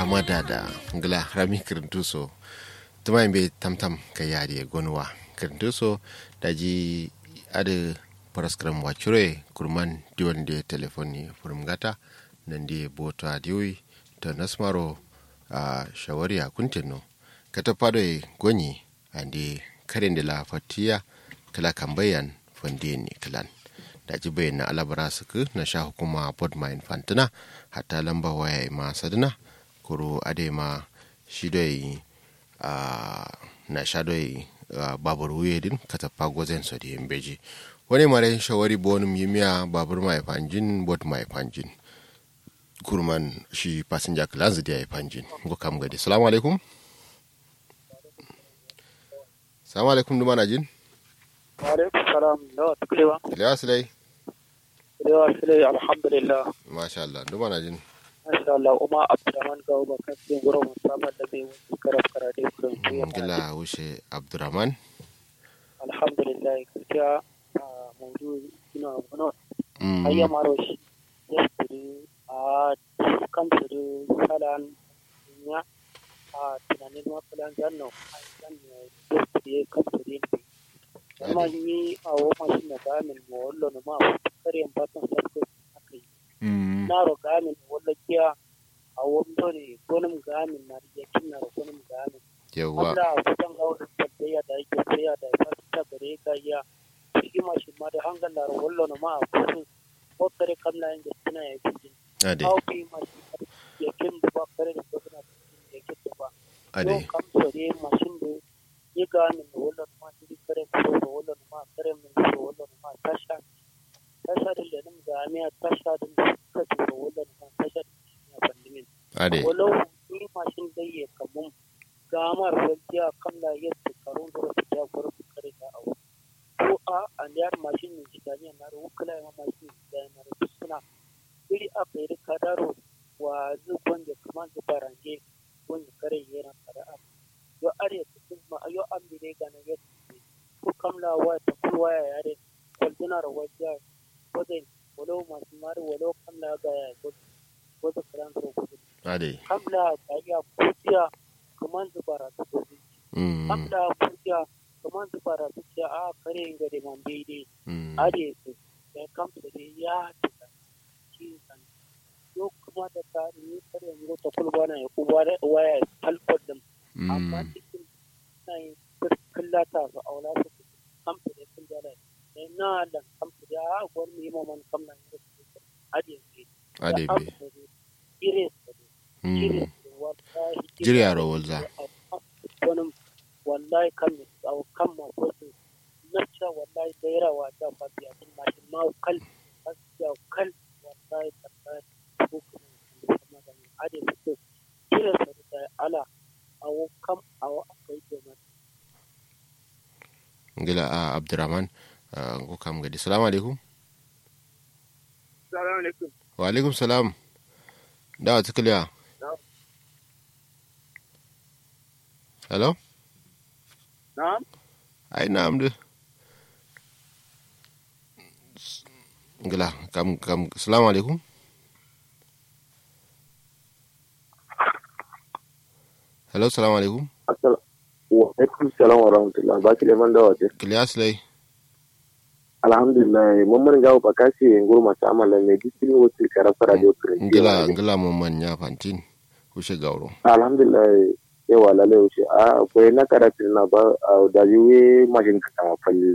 amada da ngla rami kirintuso tuma be tamtam ka yari gonwa kirintuso da ji ade paraskram wachure kurman diwan de telefoni furmgata nan de bota diwi ta nasmaro a shawari a kuntino kata fado gonyi ande karen de la fatiya kala kambayan fandini kalan da ji bayan na alabara suku na sha hukuma bod ma infantina hatta lamba waya ma sadina kuro ade ma shi doi na sha doi babur wuye din kata pagozen so di beji wani mare shawari bonum yimiya babur ma fanjin bod ma fanjin kurman shi passenger class da ya fanjin go kam gadi assalamu alaikum assalamu alaikum duma na jin alaikum salam da tuklewa Lewa Sulai. Lewa Sulai alhamdulillah. Masha Allah, duma na jin. Masha Allah, Umar Abdurrahman ga uba kan cikin gurin musamman da zai wuce karaf karade kurin tuya. Gila wuce Abdurrahman. Alhamdulillah, gaskiya a maudu ina wani ayya maro shi. Yesterday, a kan tudu salan ya a tunanin mafilan zanno a zanno yesterday kan tudu kuma ni a woma shi na gamin mo wallo no ma kare batan sarko akai na ro gamin wallo kiya a womdo ne gonum gamin na ya kinna ro gonum gamin Yawwa. Allah kusan ga wani tabbaya da yake tsaya da ya ta gare ka ya shi ma shi ma da hangal da wallo no ma kusan ko kare kamla inda suna ya bijin Ade, au bi ma shi ya kin da ba kare da gona ya kin da ba ade. Yau kam sore mashin da yi gamin da wallo ma shi kare ko da wallo ma kare min da wallo ma tasha tasha da lenin gami a tasha da suka tura wallo ma tasha da ya bandimin Ade. walau ni mashin da ya kamun gamar wajiya kan la yadda karun da wasu ya gwara su kare da abu ko a an yar mashin ne jidani na ru kula ya mashin ne jidani na ru suna iri a kai kadaro wa zubon da kaman da barange wanda kare yana kada a yo are ta kuma yo an bi ne ga na yadda ko kamla wa ta kulwa ya yare walduna ra wajiya wajen walau masu mari walau kamla ga ya wajen karan da wajen Ade. kamla ta iya kuciya kamar zubara ta gobe Mm, kamla kuciya kamar zubara ta ce a kare ga da man daidai mm. ade su da kamsa da ya tuka shi san yo kuma da ta ni kare mu ta kulba na ya kuba da waya talfar da amma Mm. cikin na yi kallata su aula su kamsa da kun jala ne na da kamsa da a gwar mu yi maman kamla ne ade su Ade be. ire su Mm. Jiri yaro walza. wani wallahi kan au kan ma ko su nacca wallahi da yara wa ta fa biya din ma shi ma kal asiya kal wallahi tabbata ko kuma kuma da ni ade su kira su da ala au kam au akai kenan Gila a Abdurrahman. ah, Go kam gadi. Assalamu alaikum. assalamu alaikum Wa alaikum salam. Da wata kiliya. Hello? na'am Ai na'am du. Gila kam kam. Assalamu alaikum. Hello, assalamu alaikum. wa alaikum salam wa rahmatullah ba ki leman da wace Kiliya Sulai. alhamdulillah mun mun gawo bakasi ngur ma ta amala ne disiplin wotu kara fara da wotu ngila ngila mo man nya fantin kushe gauro alhamdulillah yawa lalle wuce a akwai na karatu na ba a da yiwe mashin ka falli